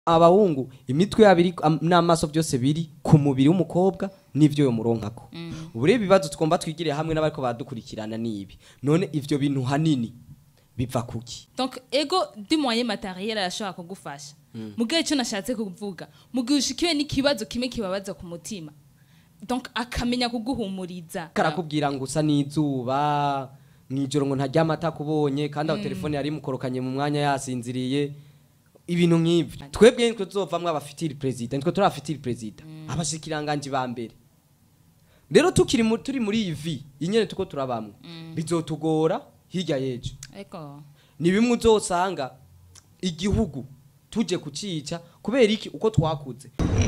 abahungu imitwe yabo iri am- n'amaso byose biri ku mubiri w'umukobwa n'ivyo yomuronkako ubu rero ibibazo tugomba twigire hamwe n'abariko baradukurikirana n'ibi none ivyo bintu hanini biva kuki donc ego du moyen matériel arashobora kugufasha mugihe icyo nashatse kuvuga mugihe ushikiwe n'ikibazo kimwe kibabaza ku mutima donc akamenya kuguhumuriza karakubwira ngo usa n'izuba mw'ijoro ngo ntaryama atakubonye kandi aho telefone yari imukorokanye mu mwanya yasinziriye ibintu nk'ivyo twebwe nitwe tuzovamwo abafitiri perezida nitwe turi abafitiri perezida abashikiranganji ba mbere rero tukiri mu- turi muri iyi vi inyene tuko turabamwo bizotugora hirya y'ejo ego ni bimwe uzosanga igihugu tuje kucica kubera iki uko twakuze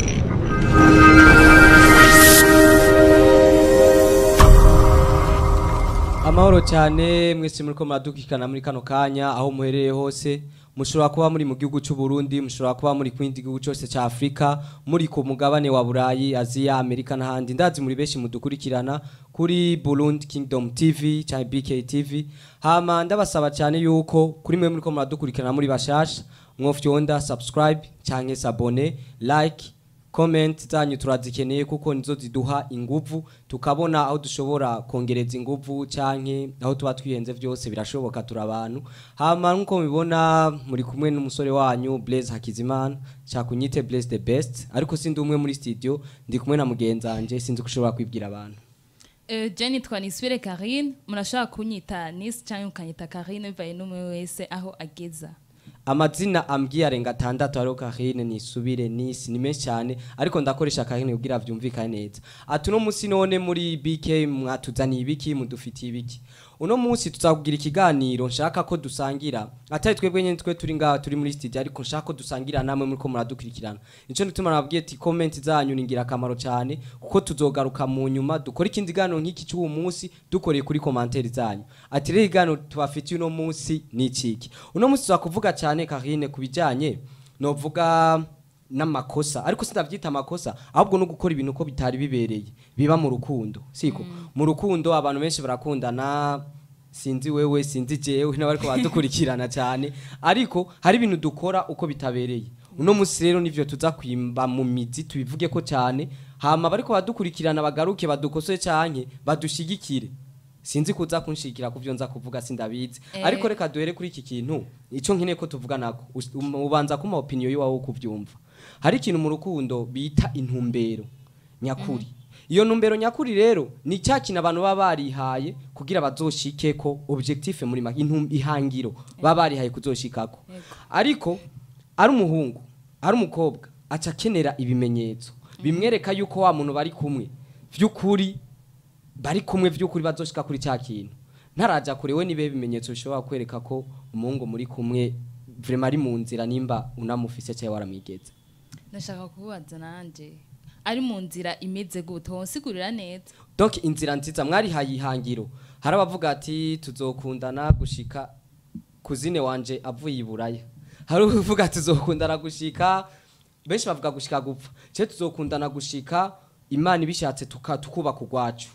amahoro cyane mwese muri ko muradukikana muri kano kanya aho muherereye hose mushobora kuba muri mu gihugu cy'u Burundi mushobora kuba muri ku kindi gihugu cyose cya Afrika muri ku mugabane wa Burayi Aziya Amerika n'ahandi ndazi muri benshi mudukurikirana kuri Burundi Kingdom TV cyangwa BK TV hama ndabasaba cyane yuko kuri mwe muri ko muradukurikirana muri bashasha mwofyonda subscribe cyangwa sabone like comment zanyu turazikeneye kuko nizo ziduha inguvu tukabona aho dushobora kongereza inguvu canke aho tuba twihenze vyose birashoboka turi abantu hama nkuko mubibona muri kumwe n'umusore wanyu Blaise Hakizimana cakunyite Blaise the best ariko sindi umwe muri studio ndi kumwe na mugenzanje sinzi kushobora kwibwira abantu Euh, je nitwa nisubire karine murashobora kunyita nisi cyangwa mukanyita karine bivaye n'umwe wese aho ageza amazina ambwiye arenga atandatu hariho kahine nisubire nisi ni menshi cyane ariko ndakoresha kahine kugira vyumvikane neza ati uno munsi none muri bk mwatuzaniye ibiki mudufitiye ibiki uno munsi tuzakugira ikiganiro nshaka ko dusangira atari twebwe nyene twe turi ngaha turi muri studio ariko nshaka ko dusangira namwe muri ko muradukurikirana nico nituma nababwiye ati comment zanyu ni ingirakamaro cyane kuko tuzogaruka mu nyuma dukora ikindi kiganiro nk'iki cy'uwo munsi dukoreye kuri commentaire zanyu ati rero ikiganiro tubafitiye uno munsi ni ikiki uno munsi tuzakuvuga cyane Karine ku bijyanye novuga n'amakosa ariko sinavyita amakosa ahubwo no gukora ibintu uko bitari bibereye biba mu rukundo siko mu rukundo abantu benshi barakundana sinzi wewe sinzi jewe n'abariko badukurikirana cyane ariko hari ibintu dukora uko bitabereye uno munsi rero nivyo tuza kwimba mu mizi tubivuge ko cyane hama bariko badukurikirana bagaruke badukosore canke badushigikire sinzi kuza kunshikira kuvyo nza kuvuga sindabizi Eh. ariko reka duhere kuri iki kintu ico nkeneye ko tuvuga nako Us- um- ubanza kuma opinion yiwawe kuvyumva hari ikintu mu rukundo bita intumbero nyakuri iyo ntumbero nyakuri rero ni cya kintu abantu baba barihaye kugira bazoshike ko objectif muri make intum- ihangiro baba barihaye kuzoshikako ariko ari umuhungu ari umukobwa aca akenera ibimenyetso bimwereka yuko wa muntu bari kumwe vy'ukuri bari kumwe vy'ukuri bazoshika kuri cya kintu ntaraja kure we nibe bimenyetso bishobora kwereka ko umuhungu muri kumwe vraiment ari mu nzira nimba unamufise cyangwa waramwigeze ndashaka kubaza nanje ari mu nzira imeze gute wonsigurira neza donc inzira nziza mwarihaye ihangiro hari abavuga ati tuzokundana gushika kuzine wanje avuye iburaya hari uvuga tuzokundana gushika benshi bavuga gushika gupfa cye tuzokundana gushika imana ibishatse tuka- tukubaka urwacu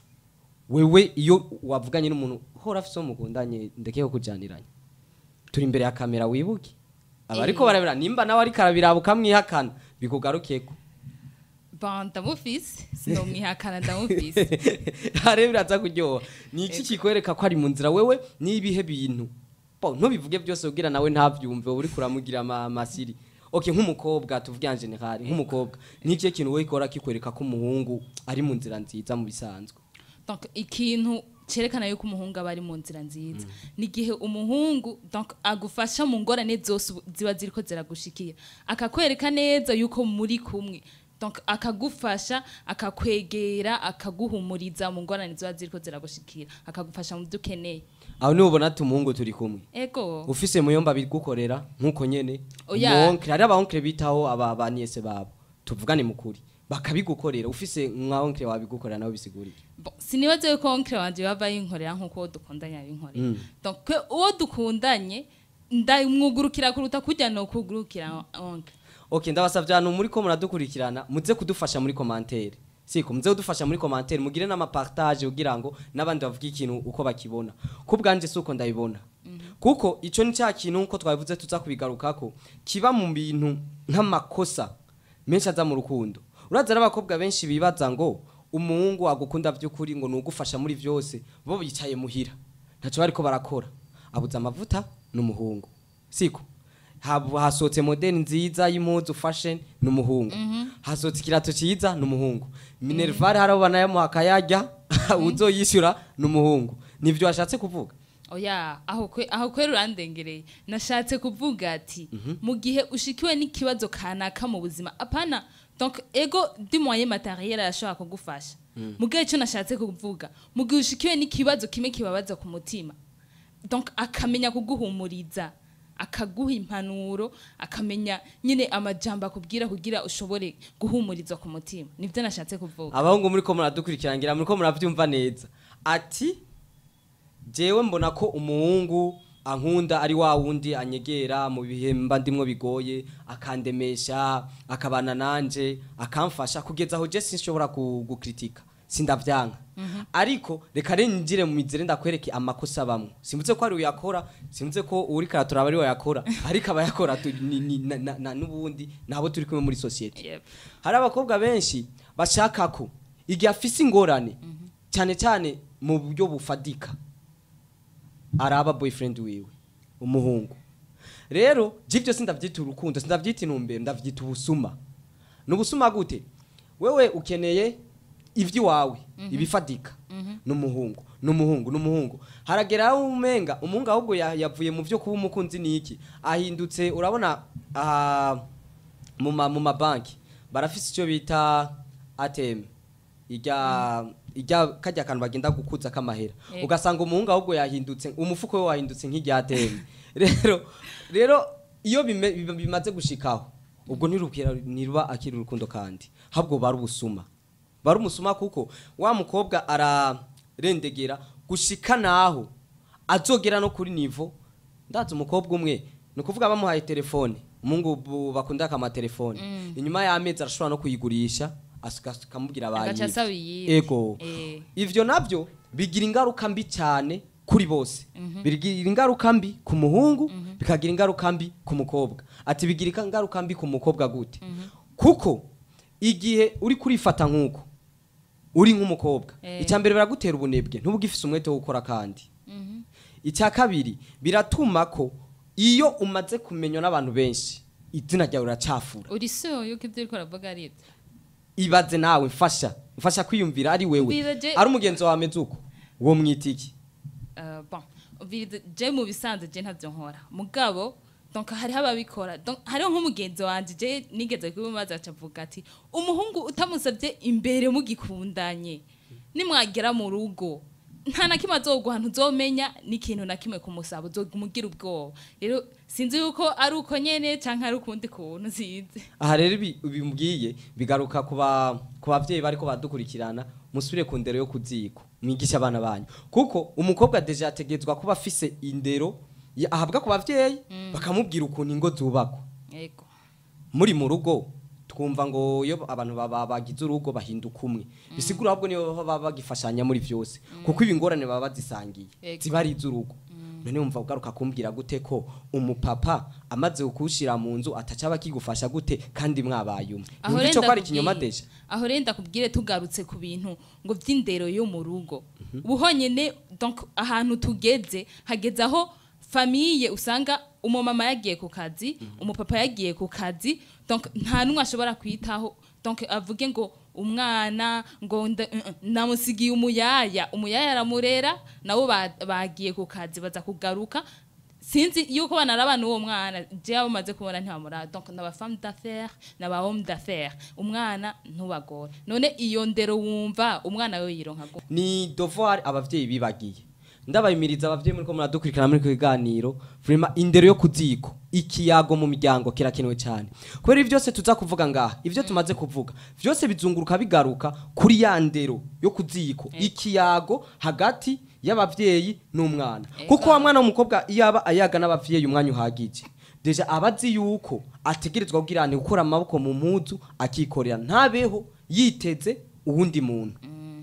wewe iyo wavuganye n'umuntu hora afise uwo mukundanye ndekeho kujaniranya turi imbere ya kamera wibuke aba ariko barabira nimba nawe ariko arabiraba ukamwihakana bikugarukeko bon ndamufise sinomwihakana ndamufise hare biraza kuryoha ni iki kikwereka ko ari mu nzira wewe n'ibihe bintu bo ntubivuge byose ubwira nawe ntabyumve uba uri kuramugira ama- amasiri okay nk'umukobwa tuvuge en general nk'umukobwa ni ikihe kintu wowe ikora kikwereka ko umuhungu ari mu nzira nziza mu bisanzwe donc ikintu cerekana yuko umuhungu aba ari mu nzira nziza ni igihe umuhungu donc agufasha mu ngorane zose ubu- ziba ziriko ziragushikira akakwereka neza yuko muri kumwe donc akagufasha akakwegera akaguhumuriza mu ngorane ziba ziriko ziragushikira akagufasha mu byo ukeneye aho niho ubona ati umuhungu turi kumwe ego ufise muyomba bigukorera nk'uko nyene Oya. umuonkre hari abaonkre bitaho aba baniese babo tuvugane mukuri bakabigukorera ufise mwa onkre wabigukorera nawe bisigurire Bon, sinibaze yuko onkre wanje bava yinkorera nk'uko uwo dukundanye abinkorera donc kwe uwo dukundanye ndamwugurukira kuruta kujya no kugurukira onkre okay ndabasavye ahantu muri ko muradukurikirana muze kudufasha muri commentaire siko muze udufasha muri commentaire mugire n'amapartage kugira ngo n'abandi bavuge ikintu uko bakibona ku bwanje si uko ndabibona kuko ico ni cya kintu nkuko twabivuze tuza kubigarukako kiba mu bintu nk'amakosa menshi aza mu rukundo uraza n'abakobwa benshi bibaza ngo umuhungu agukunda by'ukuri ngo nugufasha muri vyose bo bicaye muhira ntaco bariko barakora abuze amavuta n'umuhungu siko Hab- hasohotse modeli nziza y'impuzu fashion n'umuhungu hasohotse ikirato ciza n'umuhungu minervare hari abo banayamuha akayarya uzoyishyura n'umuhungu nivyo washatse kuvuga oya aho kwe aho kwera urandengereye nashatse kuvuga ati mu gihe ushikiwe n'ikibazo kanaka mu buzima apana donc ego di moyen matériel arashobora kugufasha mu gihe cyo nashatse kuvuga mu gihe ushikiwe n'ikibazo kimwe kibabaza ku mutima donc akamenya kuguhumuriza akaguha impanuro akamenya nyine amajambo akubwira kugira ushobore guhumurizwa ku mutima nibyo nashatse kuvuga abahungu muri ko muradukurikirangira muri ko muravyumva neza ati jewe mbona ko umuhungu ankunda ari wa wundi anyegera mu bihe mba ndimwo bigoye akandemesha akabana nanje akamfasha kugeza aho je sinshobora ku- gukritika sindavyanka ariko reka rero njire mu mizere ndakwereke amakosa bamwe simvuze ko ari uyakora simvuze ko uri karatura ari we yakora ariko abayakora tu- ni- ni- na- na- na- n'ubundi nabo turi kumwe muri societe Yep. hari abakobwa benshi bashaka ko igihe afise ingorane cyane cyane mu buryo bufadika araba boyfriend wiwe umuhungu rero jivyo sindavyita urukundo sindavyita intumbero ndavyita ubusuma ni ubusuma gute wewe ukeneye ivy'iwawe ibifadika n'umuhungu n'umuhungu n'umuhungu haragera aho umenga umuhungu ahubwo ya- yavuye mu vyo kuba umukunzi niki ahindutse urabona aha mu ma mu mabanki barafise icyo bita ATM ijya ijya kajya kantu bagenda gukuza kamahera Yego. ugasanga umuhungu ahubwo yahindutse umufuko we wahindutse nk'irya ATM rero rero iyo bime- bim- bimaze gushikaho ubwo ntirubwira niruba akiri urukundo kandi habwo bari ubusuma bari umusuma kuko wa mukobwa ararendegera gushika naho azogera no kuri nivo ndazi umukobwa umwe ni ukuvuga bamuhaye telefone umuhungu bu- bakunda akamatelefone inyuma y'amezi arashobora no kuyigurisha asuka- akamubwira agaca asaba bayibye iyindi ego Eh. ivyo navyo bigira ingaruka mbi cyane kuri bose bigira ingaruka mbi ku muhungu bikagira ingaruka mbi ku mukobwa ati bigira ingaruka mbi ku mukobwa gute kuko igihe uri kurifata nk'uko uri nk'umukobwa Eh. icya mbere biragutera ubunebwe ntubugifise umwete wo gukora kandi icya kabiri biratuma ko iyo umaze kumenywa n'abantu benshi izina ryawe riracafura uri so yuko ibyo uriko uravuga ari ibyo ibaze nawe mfasha mfasha kwiyumvira ari wewe Mbwira je- ari umugenzi wawe ameze uko uwo mwita iki Uh, bon Ubwiriza- je mu bisanzwe je ntavyo nkora mugabo donc hariho ababikora donc hariho nk'umugenzi wanje je nigeze kubimaza acavuga ati umuhungu utamusabye imbere mugikundanye nimwagera mu rugo nta na kimwe azoguha ntuzomenya n'ikintu na kimwe kumusaba uzogumugira ubwoba rero sinzi yuko ari uko nyene canke ari ukundi kuntu sinzi aha rero ibi bimbwiye bigaruka ku ba- ku bavyeyi bariko badukurikirana musubire ku ndero yo kuziko mwigisha abana banyu kuko umukobwa deja yategetswa kuba afise indero ya- ahabwa ku bavyeyi bakamubwira ukuntu ingo zubakwa yego muri mu rugo twumva ngo iyo abantu baba bagize urugo bahinduka umwe bisigura ahubwo niyo baba bagifashanya muri vyose kuko ibi ngorane baba bazisangiye Yego. ziba ari iz'urugo none wumva ugaruka kumbwira gute ko umupapa amaze kuwushira mu nzu ataca aba akigufasha gute kandi mwabaye umwe aho Yumva ico renda ko ari ikinyoma deja aho renda kubwire tugarutse ku bintu ngo vy'indero yo mu rugo buhonyene donc ahantu tugeze hageze aho famiye usanga umumama yagiye ku kazi umupapa yagiye ku kazi donc nta numwe ashobora kwitaho donc avuge ngo umwana ngo nda- uh, uh, namusigiye umuyaya umuyaya aramurera nabo ba- bagiye ku kazi baza kugaruka sinzi yuko banaraba n'uwo mwana je abo maze kubona ntibamura donc naba femme d'affaires naba homme d'affaires umwana ntubagore none iyo ndero wumva umwana we yironka gute ni devoir abavyeyi bibagiye ndabayimiriza abavyeyi muri ko muradukurikirana muri kiganiro vraiment indero yo kuziko ikiyago mu miryango kirakenewe cyane kubera ibi byose tuza kuvuga ngaha ivyo tumaze kuvuga vyose bizunguruka bigaruka kuri ya ndero yo kuziko ikiyago hagati y'abavyeyi n'umwana Ega. kuko wa mwana w'umukobwa iyo aba ayaga n'abavyeyi umwanya uhagije deja aba azi yuko ategerezwa kugirane gukora amaboko mu mpuzu akikorera ntabeho yiteze uwundi muntu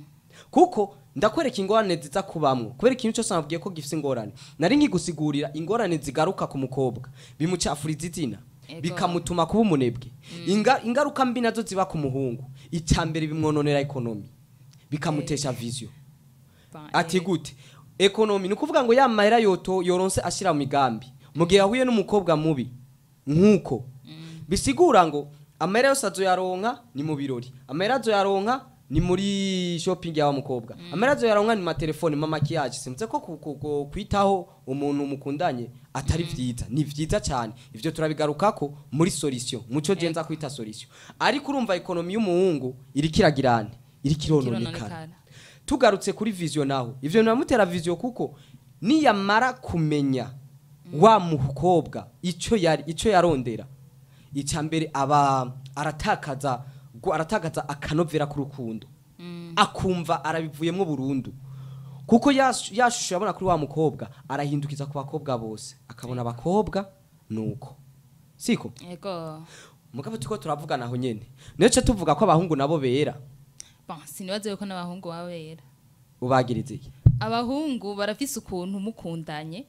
kuko ndakwereka ingorane ziza kubamwo kubera ikintu cyose nabwiye ko gifite ingorane nari nkigusigurira ingorane zigaruka ku mukobwa bimucafuriza izina Ego. bikamutuma kuba umunebwe Inga- ingaruka mbi nazo ziba ku muhungu icya mbere bimwononera ekonomi bikamutesha viziyo Ba- ati eh, gute ekonomi ni ukuvuga ngo ya mahera yoto yoronse ashyira mu migambi mu gihe yahuye n'umukobwa mubi nk'uko bisigura ngo amahera yose azoyaronka ni mu birori amahera azoyaronka ni muri shopping y'awa mukobwa amahera azoyaronka ni mu matelefone mu makiyaje simutse ko ku- ku- ku- kwitaho umuntu mukundanye atari vyiza ni vyiza cyane ivyo turabigarukako muri solution muco jenza kwita solution ariko urumva ekonomi y'umuhungu iriko iragirane iriko irononekana kirononekana. tugarutse kuri viziyo naho ivyo biramutera viziyo kuko niyamara kumenya wa mukobwa ico yari ico yarondera icya mbere aba aratakaza gu- aratakaza akanovera k'urukundo akumva arabivuyemo burundu kuko ya ya shusho yabona kuri wa mukobwa arahindukiza ku bakobwa bose akabona abakobwa nuko siko Ego. mugabo tuko turavugana aho nyene nico tuvuga ko abahungu nabo bera Bon, sinibaze yuko n'abahungu baba bera. ubagiriza iki Abahungu barafise ukuntu mukundanye.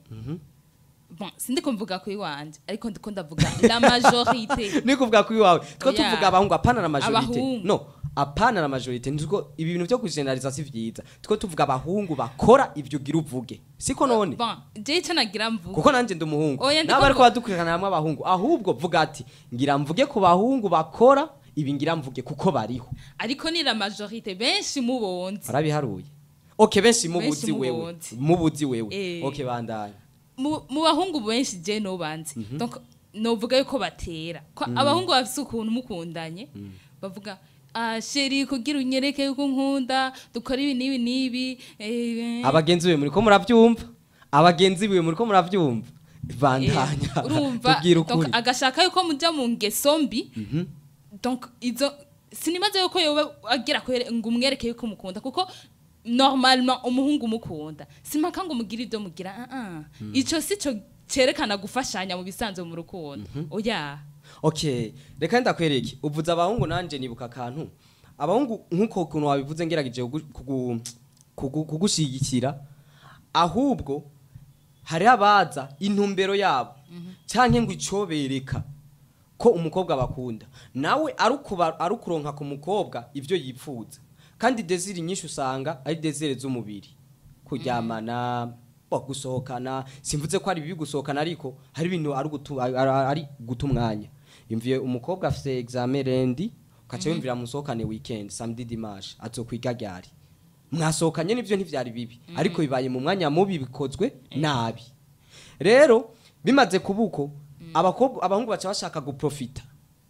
Bon, sindiko mvuga kuri wanje, ariko ndiko ndavuga la majorité. ni kuvuga kuri wawe two Oya. tuvuga abahungu apana na majorite Abahungu. no apana na majorite ntuko ibi bintu byo kugeneraliza si vyiza two tuvuga abahungu bakora ivyo ugira uvuge siko none Bon, je ico nagira mvuga. kuko nanje ndi umuhungu Oya, ndiko nabo ariko mvu- badukurikirana hamwe abahungu ahubwo vuga ati ngira mvuge ku bahungu bakora ibi ngira mvuge kuko bariho Ariko ni la majorité benshi mubonzi. barabiharuye okay benshi mubuzi Benshi wewe mubuzi. mubuzi wewe Eh. okay bandanye mu mu bahungu benshi je no banzi donc novuga yuko batera ko abahungu bafise ukuntu mukundanye bavuga ah sheri kugira unyereke yuko nkunda dukora ibi n'ibi n'ibi eh, abagenzi biwe muri ko muravyumva abagenzi biwe muri ko muravyumva bandanya eh, urumva tubwire donc ukuri agashaka yuko muja mu ngeso mbi donc izo sinimaze yuko yoba agira kwere ngo umwereke yuko umukunda kuko normalement umuhungu umukunda simpaka ngo umugire ibyo mugira ah ah ico sico cerekana gufashanya mu bisanzwe mu rukundo oya okay reka ndakwereke uvuze abahungu nanje nibuka akantu abahungu nk'uko kuntu wabivuze ngerageje kugu- kugu- kugu- kugushigikira ahubwo hari abaza intumbero yabo canke ngo icobereka ko umukobwa bakunda nawe arukuba arukuronka ku mukobwa ivyo yipfuza kandi desire nyinshi usanga ari desire z'umubiri kuryamana bo gusohokana simvuze ko ari bibi gusohokana ariko hari ibintu ari gutu ari- ari guta umwanya yumviye umukobwa afise examen rendi ukaca yumvira musohokane weekend samedi dimanche azokwiga ryari mwasohokanye nivyo ntivyari bibi ariko bibaye mu mwanya mubi bikozwe nabi rero bimaze kubuko abakobwa abahungu baca bashaka guprofita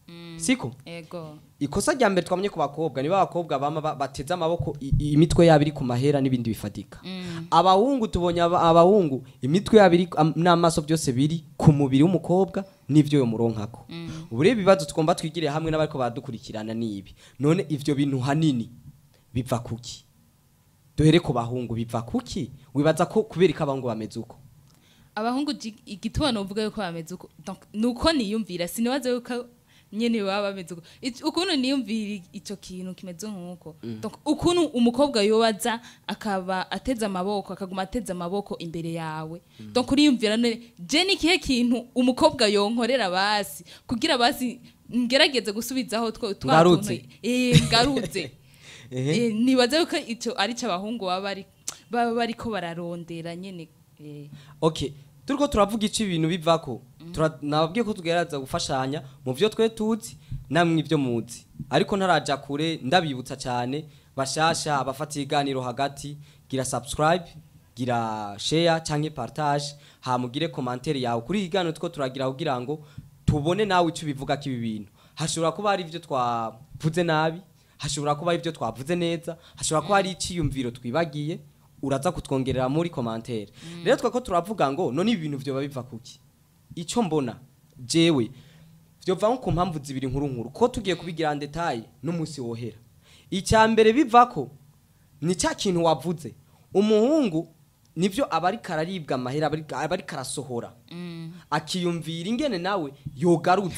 siko ego ikosa rya mbere twamenye ku bakobwa niba abakobwa bama ba- bateze amaboko i- i- imitwe yabo iri ku mahera n'ibindi bifatika abahungu tubonye aba- abahungu imitwe yabo iri am- n'amaso byose biri ku mubiri w'umukobwa n'ivyo yo muronkako ubu rero ibibazo tugomba twigire hamwe n'abariko baradukurikirana n'ibi none ivyo bintu hanini biva kuki duhere ku bahungu biva kuki wibaza ko kubera ko abahungu bameze uko abahungu ji- igituma novuga yuko bameze uko donc nuko niyumvira sinibaze yuko nyene baba bameze uko Ic- ukuntu niyumvira ico kintu kimeze nk'uko donc ukuntu umukobwa yobaza akaba ateze amaboko akaguma ateze amaboko imbere yawe donc uriyumvira none je ni kihe kintu umukobwa yonkorera basi kugira basi ngerageze gusubizaho two twa Ngarutse. tuntu- eh ngarutse Ehe. Eh, nibaza yuko ico ari cyo abahungu baba bari baba bariko bararondera nyene eh okay turiko turavuga ico ibintu bivako Tura- nababwiye ko tugerageza gufashanya mu vyo twe tuzi namwe ivyo muzi ariko ntaraja kure ndabibutsa cyane bashasha abafata ibiganiro hagati gira subscribe gira share canke partage hamugire commentaire yawe kuri iki kiganiro two turagira kugira ngo tubone nawe ico bivuga ko ibi bintu hashobora kuba hari ivyo twavuze nabi hashobora kuba hari ivyo twavuze neza hashobora kuba hari iciyumviro twibagiye uraza kutwongerera muri commentaire rero twako turavuga ngo none ibi bintu vyoba biva kuki ico mbona jewe vyova nko ku mpamvu zibiri nkuru nkuru ko tugiye kubigira en detail n'umunsi wohera icya mbere bivako ni cya kintu wavuze umuhungu nivyo aba ariko araribwa amahera aba ariko- aba ariko arasohora akiyumvira ingene nawe yogaruza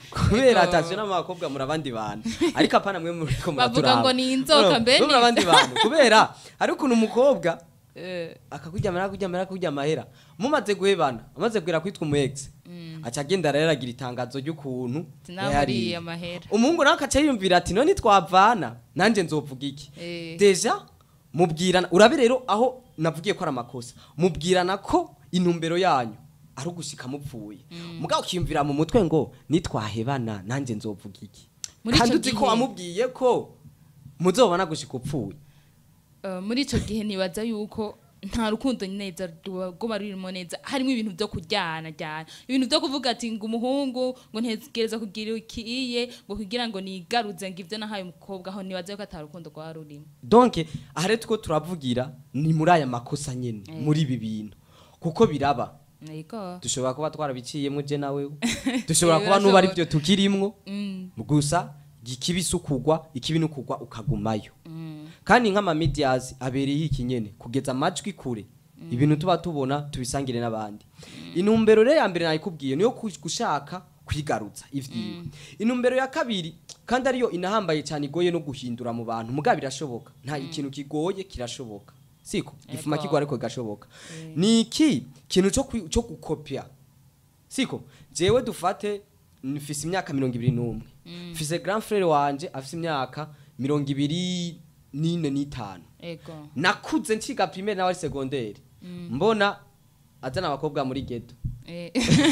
kubera Ego. atasiyo n'abakobwa muri abandi bantu ariko apana mwe muri ko Bavuga muraturaba ngo ni inzoka, mbe muri ni abandi bantu kubera hari ukuntu umukobwa Eh, akakuryamira akakuryamira akakurya amahera mumaze guhebana amaze kugira kwitwa umu ex aca agenda rero aragira itangazo ry'ukuntu sinamuriye yayariye. amahera umuhungu nawe akaca yiyumvira ati none twavana nanjye nzovuga iki Eh. deja mubwirana urabe rero aho navugiye ko ari amakosa mubwirana ko intumbero yanyu ari ugushika mupfuye mugabo ukiyumvira mu mutwe ngo nitwahebana nanjye nzovuga iki Muri kandi ico uzi ko gihe- wamubwiye ko muzobona gushika upfuye Eh, muri ico gihe nibaza yuko nta rukundo neza rwoba rurimo neza harimo ibintu byo kujyana jyana ibintu byo kuvuga ati ngo umuhungu ngo ntegereza kugira ikiye ngo kugira ngo nigaruze ngo ibyo nahaye umukobwa aho nibaza yuko ata rukundo rwaba rurimo donc aha rero two turavugira ni muri aya makosa nyine muri ibi bintu kuko biraba yego dushobora kuba twarabiciyemo je nawe dushobora Eh, kuba nuba ari birashoboka. byo tukirimwo Mm, gusa ikibi sukugwa ikibi nukugwa ukagumayo mm, kandi nk'ama medias abereye iki nyene kugeza amajwi kure ibintu tuba tubona tubisangire n'abandi intumbero rero ya mbere nayikubwiye niyo ku- gushaka kwigarutsa ivyiwe intumbero ya kabiri kandi ariyo inahambaye cyane igoye no guhindura mu bantu mugabo birashoboka nta ikintu kigoye kirashoboka siko gifuma Ego. kigwa ariko gashoboka ni iki kintu cyo kwi- cyo gukopya siko jewe dufate mfise imyaka mirongo ibiri n'umwe mfise grand frere wanje afise imyaka mirongo ibiri n'ine n'itanu yego nakuze nciga primaire nawe ari segonderi mbona azana abakobwa muri geto Eh,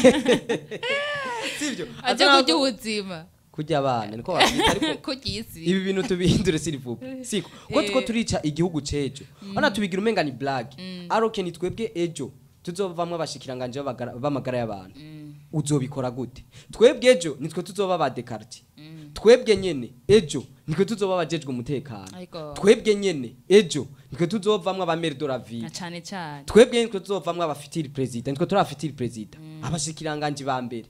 sivyo aje Azana kurya abakobwa- ubuzima kurya abana niko bavyita ariko kurya isi ibi bintu tubihindure siri vuba siko ko Eh. tuko turica igihugu cejo ona tubigira umenga ni blague aroke ni twebwe ejo tuzovamwo abashikiranganje b'abagara- b'amagara y'abantu uzobikora gute twebwe ejo nitwe tuzoba ba dekarti twebwe nyene ejo nitwe tuzoba abajejwe umutekano Ariko- twebwe nyene ejo nitwe tuzovamwo abamere de la ville na cane cane twebwe nitwe tuzovamwo abafitiri perezida nitwe turi abafitiri perezida abashikiranganje ba mbere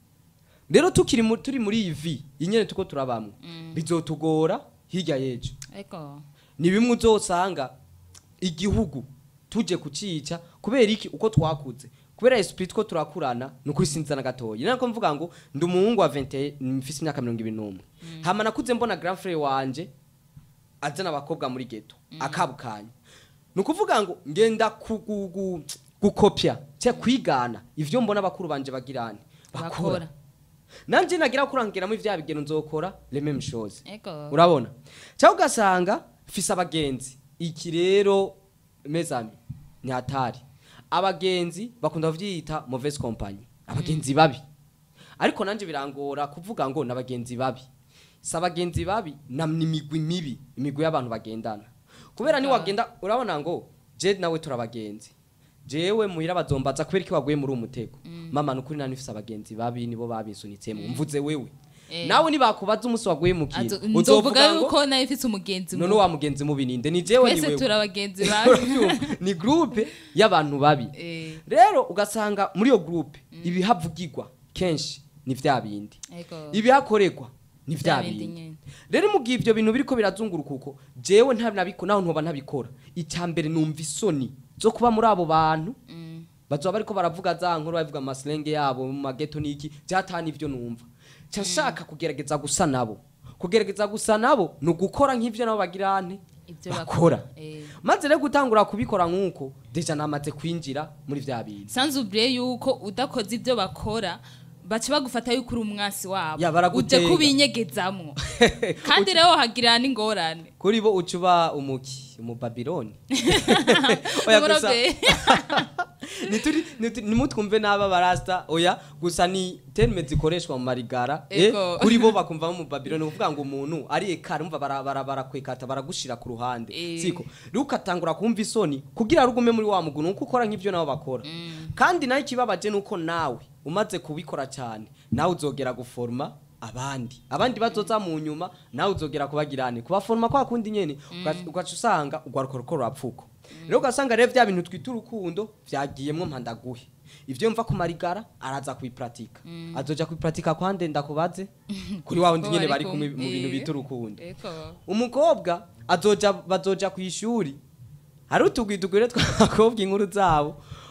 rero tukiri mu- turi muri iyi vi inyene tuko turabamwo bizotugora hirya y'ejo yego ni bimwe uzosanga igihugu tuje kucica kubera iki uko twakuze kubera esprit two turakurana ni ukuri sinzi na gatoya nako mvuga ngo ndi umuhungu wa 20 mfise imyaka mirongo ibiri n'umwe hama nakuze mbona grand frère wanje azana abakobwa muri geto akabukanya ni ukuvuga ngo ngenda kugugu gukopya cyangwa kwigana ivyo mbona bakuru banje bagirane bakora bakora nanje nagira kurangiramo ivya bigeno nzokora les mêmes choses yego urabona cyangwa ugasanga fise abagenzi iki rero mezami ni hatari abagenzi bakunda kuvyita mauvaise compagnie abagenzi babi ariko nanje birangora kuvuga ngo n'abagenzi babi si abagenzi babi na n'imigwi mibi imigwi y'abantu bagendana kubera ni Ah. wagenda urabona ngo je nawe turabagenzi jewe muhira bazombaza kubera iki waguye muri uwo mutego mama nukuri nani fise abagenzi babi nibo babinsunitsemo mvuze wewe Eh. nawe nibakubaza umunsi waguye mu kintu Azo- nzovuga yuko nayo ifise umugenzi none mu wa mugenzi mubi ninde ni jewe ni twese wewe turi abagenzi babi Urabyumva? ni groupe y'abantu babi Eh, rero ugasanga muri iyo groupe ibihavugirwa kenshi ni vya bindi yego ibihakorerwa ni vya Vya bindi bindi nyene. rero mu gihe ivyo bintu biriko birazunguruka uko jewe nta nabiko naho ntoba ntabikora icya mbere numva isoni zo kuba muri abo bantu Mm, bazoba bariko baravuga za nkuru bavuga amasilenge yabo mu mageto niki byatana ivyo numva ca nshaka kugerageza gusa nabo kugerageza gusa nabo ni ugukora nk'ivyo nabo bagirane ivyo bakora Eh. maze rero gutangura kubikora nk'uko deja namaze kwinjira muri vya bintu sans oublier yuko udakoze ibyo bakora baca bagufata yuko uri umwasi wabo Ya, uje baragutega. kubinyegezamwo kandi rero hagira n'ingorane kuri bo uca uba umuki umubabiloni oya gusa Umuroberi. nituri nituri- nimutwumve n'aba barasta oya gusa ni terme zikoreshwa mu marigara eh, Ego. kuri bo bakumva mu babiloni uvuga ngo umuntu ari ekara umva bara- bara- barakwekata baragushira ku ruhande Eh. siko rero ukatangura kumva isoni kugira rugume muri wa muguno uko ukora nk'ivyo nabo bakora kandi nayo ikibabaje nuko nawe umaze kubikora cyane nawe uzogera guforma abandi abandi bazoza mu nyuma nawe uzogera kubagirane kubaforma kwa kundi nyene ugaca ugaca usanga ugwaruka ruko rurapfuko rero ugasanga rero vya bintu twita urukundo vyagiyemwo mpandaguhe ivyo mva ku marigara araza kubipratika azoja kubipratika kwande ndakubaze kuri wa wundi Ko nyene bari bari kumwe mu kumwe. bintu bita urukundo Eko. umukobwa azoja bazoja ku ishuri hari utugwi tugwire tw'abakobwa inkuru zabo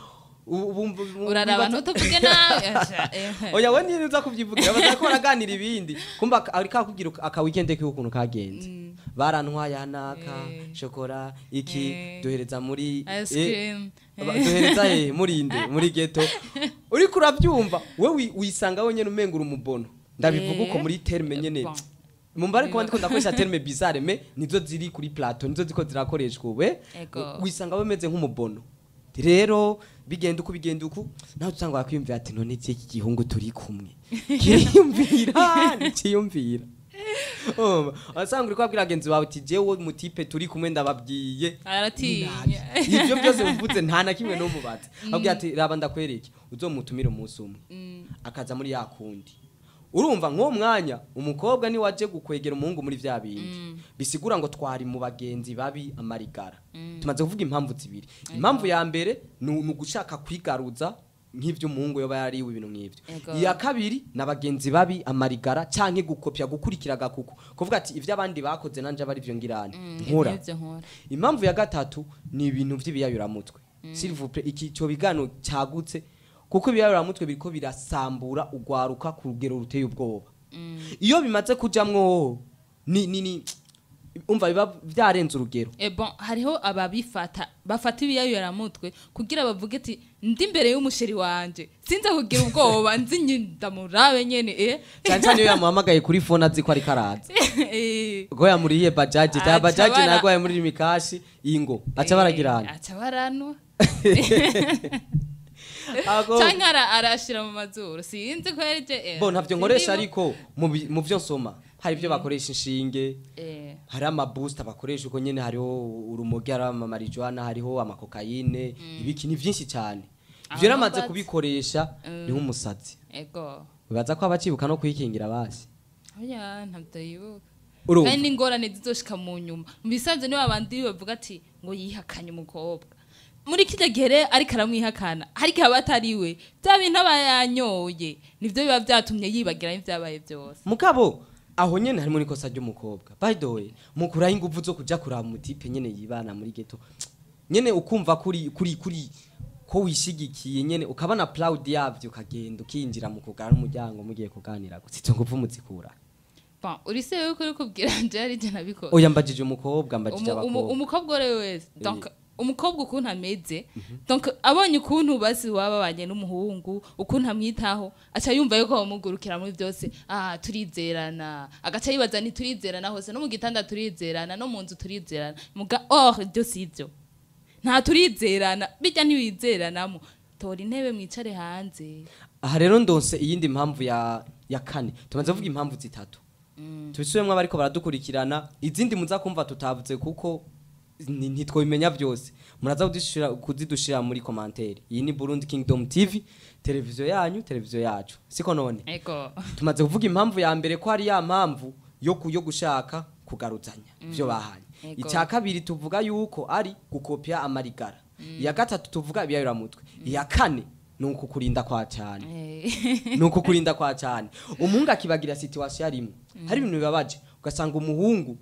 Ubu- ubu- ubu- uraraba wibaza- ntutuvuge nawe Asha, eh. oya we niyo uza kubyivugira baza ko baraganira ibindi kumva ak- ari kakubwira uka- aka weekend kiwe ukuntu kagenze barantwaye hanaka Eh. shokora iki Eh. duhereza muri Ice eh, cream. Aba- duhereza he muri inde muri ghetto uriko urabyumva we wi- wisanga wenyene umengura umubono ndabivuga uko Eh. muri terme nyene Bon. mumba ariko ndiko ndakoresha terme bizarre me nizo ziri kuri plateau nizo ziko zirakoreshwa we Ego. wisanga wemeze nk'umubono rero bigenda uko bigenda uku nawe usanga wakwiyumvira ati none iki gihungu turi kumwe kiriyumvira ntikiyumvira Urumva? wasanga uri kubabwira bagenzi bawe uti jewe mutipe turi kumwe ndababwiye aratinya ibyo byose mvutse nta na kimwe n'umubatse abwira ati raba ndakwereke uzomutumire umunsi umwe akaza muri ya kundi urumva nk'uwo mwanya umukobwa ni waje gukwegera umuhungu muri vya bindi bisigura ngo twari mu bagenzi babi amarigara tumaze kuvuga impamvu zibiri impamvu ya mbere ni ni ugushaka kwigaruza nk'ivyo umuhungu yoba yariwe ibintu nk'ivyo Ego. iya kabiri ni abagenzi babi amarigara canke gukopya gukurikira agakuku kuvuga ati ivyo abandi bakoze nanje aba arivyo ngirane nkora Ibyo nkora impamvu ya gatatu ni ibintu by'ibiyayuramutwe s'il vous plaît iki cyo bigano cyagutse kuko ibiyayuramutwe biriko birasambura ugwaruka ku rugero ruteye ubwoba iyo bimaze kujamwo ni ni ni umva biba byarenze urugero Eh bon hariho ababifata bafata ibiyayuramutwe kugira bavuge ati ndi imbere y'umusheri wanje sinza kugira ubwoba nzi nyi ndamurabe nyene eh cyane cyane iyo yamuhamagaye kuri fone azi ko ariko araza Eh, ubwo yamuriye bajaji Aca ya bajaji bara- nayo yamuriye imikashi ingo aca eh, baragirana aca baranwa Ago- canke ara- arashira mu mazuru sinzi ko yarije eh, bo ntavyo nkoresha sindimu. ariko mu bi- mu vyo nsoma hari ibyo bakoresha inshinge eh hari amabooster bakoresha uko nyene hariho urumogi hariho amamarijuana hariho amakokayine ibiki ni vyinshi cyane Aho ivyo ramaze mbaza. kubikoresha ni nk'umusazi ego bibaza ko abacibuka no kwikingira basi oya ntavyo yibuka urumva kandi n'ingorane zizoshika mu nyuma mu bisanzwe nibo abandi bavuga ati ngo yihakanye umukobwa muri kirya gihe rero ariko aramwihakana ariko aba atari we bya bintu aba yanyoye nivyo biba vyatumye yibagira n'ivyabaye vyose mugabo aho nyene harimo n'ikosa ry'umukobwa by the way mukuraho ingufu zo kuja kuraba umutipe nyene yibana muri ghetto nyene ukumva kuri kuri kuri ko wishigikiye nyene ukabona proud yavyo ukagenda ukinjira mu kugara n'umuryango mugiye kuganira gusa izo ngufu muzikura Bon, uri se yuko uri kubwira nje ari je nabikoze oya mbajije umukobwa mbajije Umu- umu- abakobwa umukobwa uri wese donc umukobwa ukuntu ameze donc abonye ukuntu basi wababanye n'umuhungu ukuntu amwitaho aca yumva yuko bamugurukira muri byose ah turizerana agaca yibaza ni turizerana hose no mu gitanda turizerana no mu nzu turizerana muga or ibyo si ibyo nta turizerana bijya ntibizeranamo tora intebe mwicare hanze aha rero ndonse iyindi mpamvu ya ya kane tumaze kuvuga impamvu zitatu tubisubiremo abariko baradukurikirana izindi muza kumva tutavuze kuko ni- ntitwabimenya byose muraza kudushira- kuzidushira muri komantere iyi ni burundi kingdom tv televiziyo yanyu televiziyo yacu siko none ego tumaze kuvuga impamvu ya mbere ko hari ya mpamvu yo ku- yo gushaka kugaruzanya ibyo bahanye Ego. icya kabiri tuvuga yuko ari gukopya amarigara iya gatatu tuvuga ibiyayuramutwe iya kane ni ukukurinda kwa cyane Eh, ni ukukurinda kwa cyane umuhungu akibagira situwasiyo arimwe hari ibintu bibabaje ugasanga umuhungu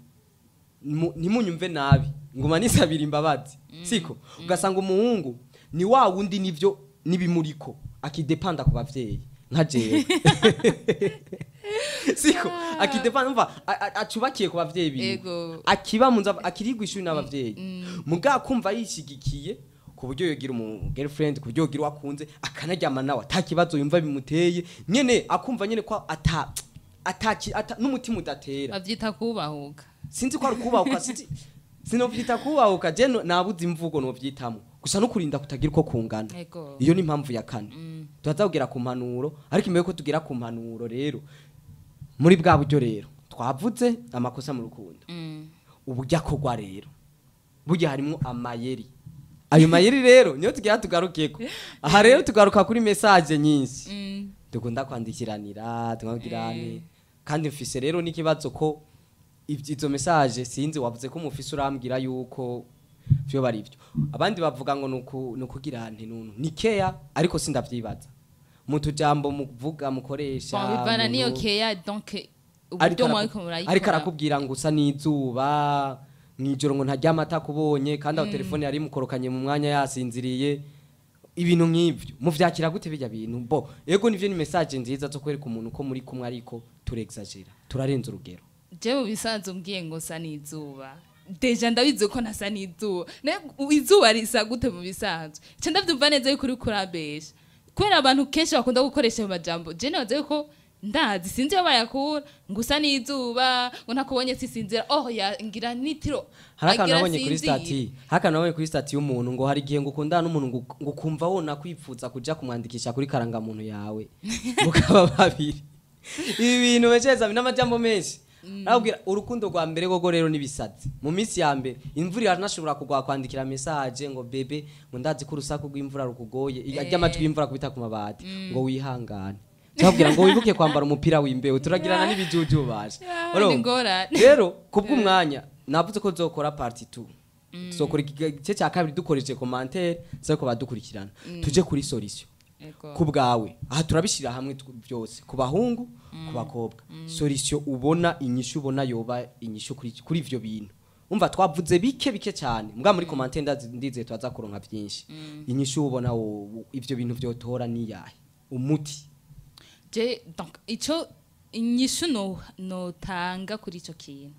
mu- ntimunyumve nabi nguma nisabira imbabazi siko ugasanga umuhungu ni wa wundi nivyo nibimuriko akidepanda ku bavyeyi nka jewe siko akidepanda umva a- a- acubakiye ku bavyeyi biwe Ego. akiba mu nzu akirigwa ishuri n'abavyeyi muga kumva yishigikiye ku buryo yogira umu girlfriend ku buryo yogira uwo akunze akanaryama nawe atakibazo yumva bimuteye nyene akumva nyene ko ata ataki ata, n'umutima udatera bavyita kubahuka sinzi ko ari kubahuka sinzi sinovyita kubahuka je no- nabuze imvugo novyitamo gusa no kurinda kutagira uko kungana ego iyo ni impamvu ya kane tuhaza kugera ku mpanuro ariko imbere yuko tugera ku mpanuro rero muri bwa buryo rero twavuze amakosa mu rukundo Mm. uburyo akorwa rero burya harimo amayeri ayo mayeri rero niyo tugira tugarukeko aha rero tugaruka kuri mesaje nyinshi Mm. dukunda kwandikiranira tukabwirane kandi mfise rero n'ikibazo ko ivy- izo message sinzi wavuze ko mufise urambwira yuko vyo bari vyo abandi bavuga ngo nuku nukugira nti nunu ni care ariko sindavyibaza mu tujambo muvuga mukoresha Bon, bivana mu niyo nu- keya donc ariko uburyo araku- mwariko murayikora ariko arakubwira ngo usa n'izuba mw'ijoro ngo ntaryama atakubonye kandi aho telefone yari imukorokanye mu mwanya yasinziriye ibintu nk'ibyo muvyakira gute bijya bintu bo ego nivyo ni message nziza zo kwereka umuntu ko muri kumwe ariko turexagera turarenza urugero je mu bisanzwe umbwiye ngo sa n'izuba deja ndabizi ko ntasa n'izuba Ne- izuba risa gute mu bisanzwe nca ndavyumva neza yuko uri kurabesha kubera abantu kenshi bakunda gukoresha ayo majambo je nabaza yuko ndazi sinzi iyo bayakura ngo usa n'izuba ngo ntakubonye sisinzira oh ya ngira nitiro hari akantu agira nabonye kuri sinzira. stati hari akantu nabonye kuri stati y'umuntu ngo hari igihe ngo ukundana n'umuntu ngo ngo ukumva wona kwipfuza kuja kumwandikisha kuri karangamuntu yawe mukaba babiri ibi bintu beceza n'amajambo menshi arabwira urukundo rwa mbere gogo rero nibisazi mu minsi ya mbere imvura iranashobora kugwa kwandikira message ngo bebe ngo ndazi ko urusaku rw'imvura rukugoye ry'amajwi y'imvura kubita ku mabati ngo wihangane cyabwira ngo wibuke kwambara umupira w'imbeho turagirana n'ibijuju baje Ah, Urumva? ni ngorane. rero kubw'umwanya navuze ko zokora party 2 zokora igice cya kabiri dukoresheje commentaire zako badukurikirana tuje kuri solution Ego. ku bwawe aha turabishyira hamwe tw- byose ku bahungu ku bakobwa solution ubona inyishu ubona yoba inyishu kuri kuri ivyo bintu umva twavuze bike bike cyane mbwa muri commentaire ndazi ndize twaza kuronka byinshi inyishu ubona wo- ivyo bintu vyotora niyahe umuti je donc ico inyishu no notanga kuri ico kintu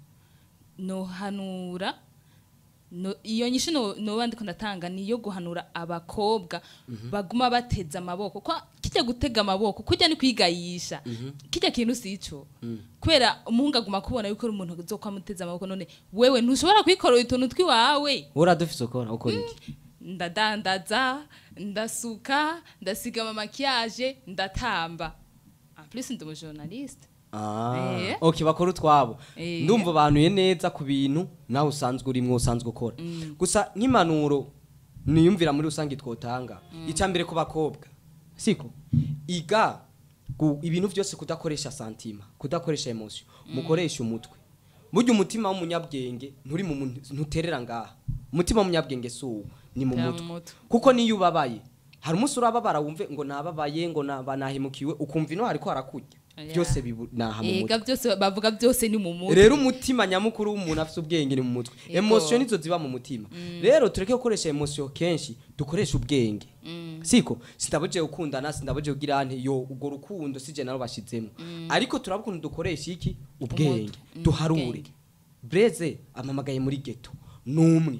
nohanura no, iyo nyishu no, noba ndiko ndatanga niyo guhanura abakobwa baguma bateza amaboko kwa kijya gutega amaboko kujya ni kwigayisha kijya kintu sico kubera umuhungu aguma kubona yuko ari umuntu uzokwa muteza amaboko none wewe ntushobora kwikorera utuntu twiwawe uradufise ukora ukora iki ndadandaza ndasuka ndasiga amakiyaje ndatamba en plus ndi umujournaliste Ah, Eh. okay bakora utwabo Eh. ndumva banuye neza ku bintu nawe usanzwe urimwo usanzwe ukora gusa nk'impanuro niyumvira muri rusange twotanga icya mbere ku bakobwa siko iga gu- ibintu byose kudakoresha santima kudakoresha emotion mukoresha umutwe burya umutima w'umunyabwenge nturi mu muntu- ntuterera ngaha umutima w'umunyabwenge si uwo ni mu Tera mu mutwe mutwe. kuko niyo ubabaye hari umunsi urababara wumve ngo nababaye ngo naba- nahemukiwe ukumva ino hariko harakurya Yeah. byose bibu- naha mu mutwe ega byose bavuga byose ni mu mutwe rero umutima nyamukuru w'umuntu afite ubwenge ni mu mutwe Yego. emotion nizo ziba mu mutima rero tureke gukoresha emotion kenshi dukoreshe ubwenge siko sindabuje gukundana sindabuje kugira ante yo ubwo rukundo sije naro bashizemo ariko turabukunda dukoresha iki ubwenge Umutwe. Mm, duharure ubwenge. breze amamagaye muri ghetto numwe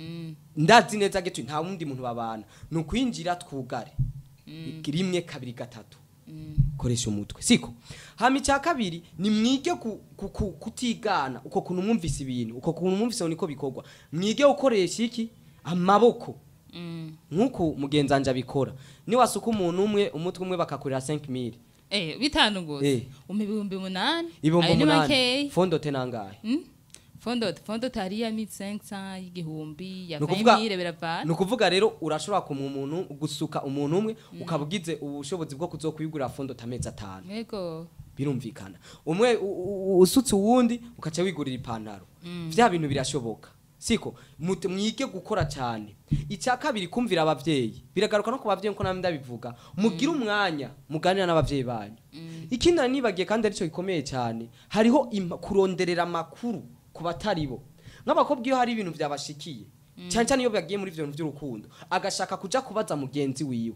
ndazi neza ghetto nta wundi muntu babana ni ukwinjira twugare rimwe kabiri gatatu koresha umutwe siko hama icya kabiri ni mwige ku, ku, ku, kutigana uko kuntu mwumvise ibintu uko kuntu mwumvise niko bikorwa mwige gukoresha iki amaboko nk'uko mugenzi wanje abikora niwasuka umuntu umwe umutwe umwe bakakurira 5000 eh bitanu Eh. gusa umpa ibihumbi umunani ibihumbi ayo ni umunani makeyi fondote nangahe Mm? fondo fondo tari ya 1500 y'igihumbi ya Ni ukuvuga- 20000 biravana ni ukuvuga rero urashobora kumwa umuntu gusuka umuntu umwe ukaba ugize ubushobozi bwo kuzokwigurira fondote amezi atanu yego birumvikana umwe u- u- usutse uwundi ukaca wigurira ipantaro vya bintu birashoboka siko Mute- mwige gukora cyane icya kabiri kumvira abavyeyi biragaruka no ku bavyeyi nko namwe ndabivuga mugire umwanya muganira n'abavyeyi banyu ikindi nari nibagiye kandi aricyo gikomeye cyane hariho impa- kuronderera amakuru ku batari bo nk'abakobwa iyo hari ibintu byabashikiye cyane cyane iyo bagiye muri ivyo bintu by'urukundo agashaka kuja kubaza mugenzi wiwe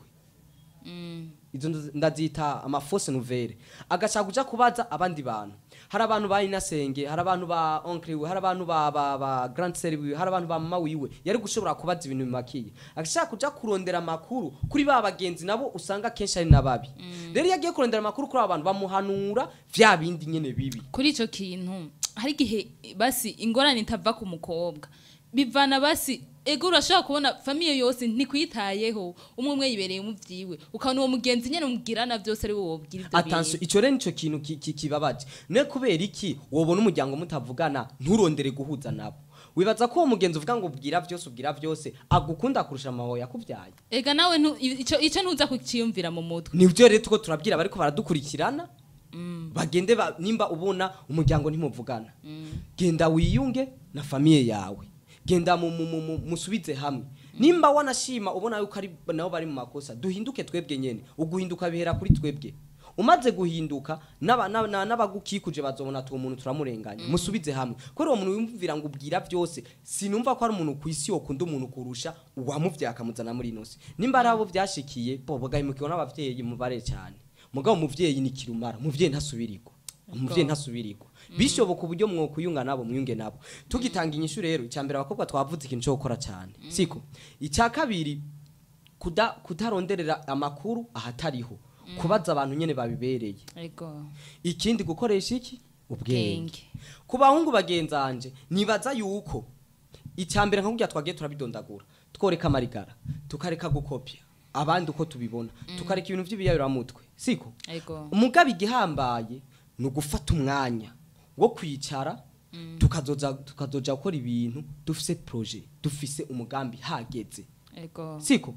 izo ndo- ndazita amafose nouvelle agashaka kuja kubaza abandi bantu hari abantu ba inasenge hari abantu ba oncle wiwe hari abantu ba, ba, ba grand sœur wiwe hari abantu ba mama wiwe yari gushobora kubaza ibintu bimakiye agashaka kuja kurondera amakuru kuri ba bagenzi nabo usanga kenshi ari nababi rero iyo agiye kurondera amakuru kuri abo bantu bamuhanura vya bindi nyene bibi kuri ico kintu hari igihe basi ingorane itava ku mukobwa bivana basi ego urashobora kubona famiye yose ntikwitayeho umwe umwe yibereye mu vyiwe ukabona uwo mugenzi nyene mubwirana byose ari wowe wobwira ivyo attention ico rero nico kintu ki- ki- kibabaje ne kubera iki wobona umuryango mutavugana nturondere guhuza nabo wibaza ko uwo mugenzi uvuga ngo ubwira vyose ubwira vyose agukunda kurusha amahoya yakuvyaye ega nawe ntu- ico ico ntuza kuciyumvira mu mutwe nivyo rero tuko turabwira bariko baradukurikirana bagende ba, nimba ubona umuryango ntimuvugana genda wiyunge na famiye yawe genda mu, mu, mu, mu, musubize hamwe nimba wanashima ubona yuko ari nabo bari mu makosa duhinduke twebwe nyene uguhinduka bihera kuri twebwe umaze guhinduka n'aba- n'aba- n'aba- n'abagukikuje bazobona ati uwo muntu turamurenganya musubize hamwe kubera uwo muntu wumvira ngo ubwira byose sinumva ko ari umuntu ku isi yokunda umuntu kurusha uwamuvyaye akamuzana muri ino si nimba ari abo vyashikiye bo bagahimukirwa n'abavyeyi mubare cyane mugabo umuvyeyi ni kirumara umuvyeyi ntasubirirwa umuvyeyi ntasubirirwa bishoboka uburyo mwokuyunga nabo mwiyunge nabo tugitanga inyishu rero icyambere abakobwa twavuze ikintu cyo gukora cyane siko icya kabiri kuda kutaronderera amakuru ahatariho kubaza abantu nyene babibereye ego ikindi gukoresha iki ubwenge Ubwenge. ku bahungu bagenzanje nibaza yuko icyambere nka kurya twagiye turabidondagura tworeka amarigara tukareka gukopya abandi uko tubibona tukareka ibintu by'ibiyayuramutwe siko ego umugabe igihambaye ni ugufata umwanya wo kwicara tukazoza tukazoja gukora ibintu dufise projet dufise umugambi hageze ego siko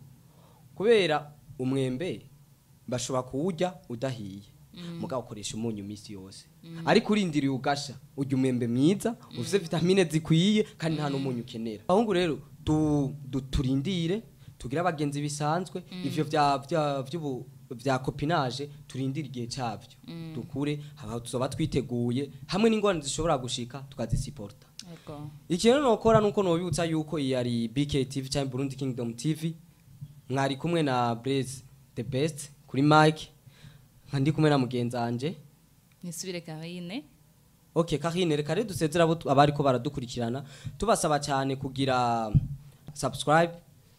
kubera umwembe bashobora kuwurya udahiye mugabo ukoresha umunyu iminsi yose ariko urindiriye ugasha urya umwembe mwiza ufite vitamine zikwiye kandi nta n'umunyu ukenera abahungu rero du- du- turindire tugire abagenzi bisanzwe ivyo vya vya vy'ubu vya copinage turindire igihe cyavyo dukure haba tuzoba twiteguye hamwe n'ingorane zishobora gushika tukazisiporta ego ikintu nokora nuko nobibutsa yuko iyi ari BK TV cyangwa Burundi Kingdom TV mwari kumwe na Blaze the best kuri mic nka ndi kumwe na mugenzi wanje nisubire karine okay Karine reka rero dusezera abo tu- abariko baradukurikirana tubasaba cyane kugira subscribe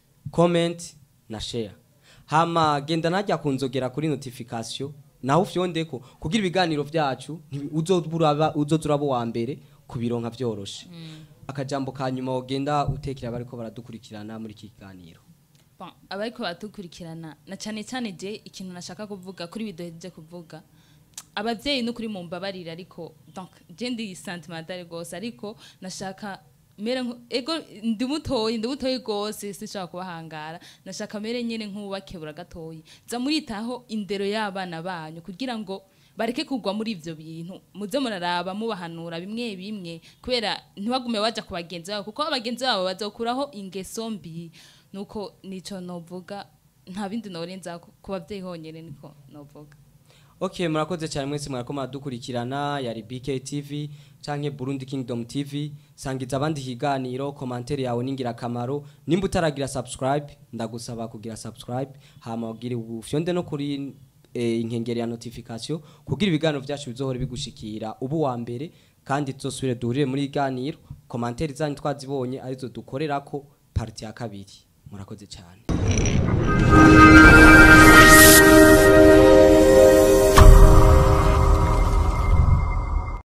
comment na share hama genda najya kunzogera kuri notification naho ufyondeko kugira ibiganiro vyacu ntibi- uzozuraba uzozurabo wa mbere kubironka vyoroshe akajambo ka nyuma wogenda utekera abariko baradukurikirana muri iki kiganiro Bon, abariko batukurikirana na cyane cyane je ikintu nashaka kuvuga kuri bidoheje kuvuga abavyeyi no kuri mumbabarira ariko donc je ndi sentimentale gose ariko nashaka mere nko- ego ndi mutoyi ndi mutoyi gose sinshaka kubahangara nashaka mere nyene nk'ubakebura gatoyi za muritaho indero y'abana banyu kugira ngo bareke kugwa muri ivyo bintu muze muraraba mubahanura bimwe bimwe kubera ntibagume baja ku bagenzi babo kuko abagenzi babo bazokuraho ingeso mbi nuko nico novuga nta bindi norenza ku bavyeyi honyene niko novuga Okay murakoze cyane mwese mwarako muradukurikirana yari BK TV canke Burundi Kingdom TV sangiza abandi higaniro commentaire yawe ningira kamaro nimba utaragira subscribe ndagusaba kugira subscribe hama ugire ufyonde no kuri eh, inkengeri ya notification kugira ibiganiro vyacu bizohora bigushikira ubu wa mbere kandi tuzosubire duhurire muri iganiro commentaire zanyu twazibonye arizo dukorerako parti ya kabiri murakoze cyane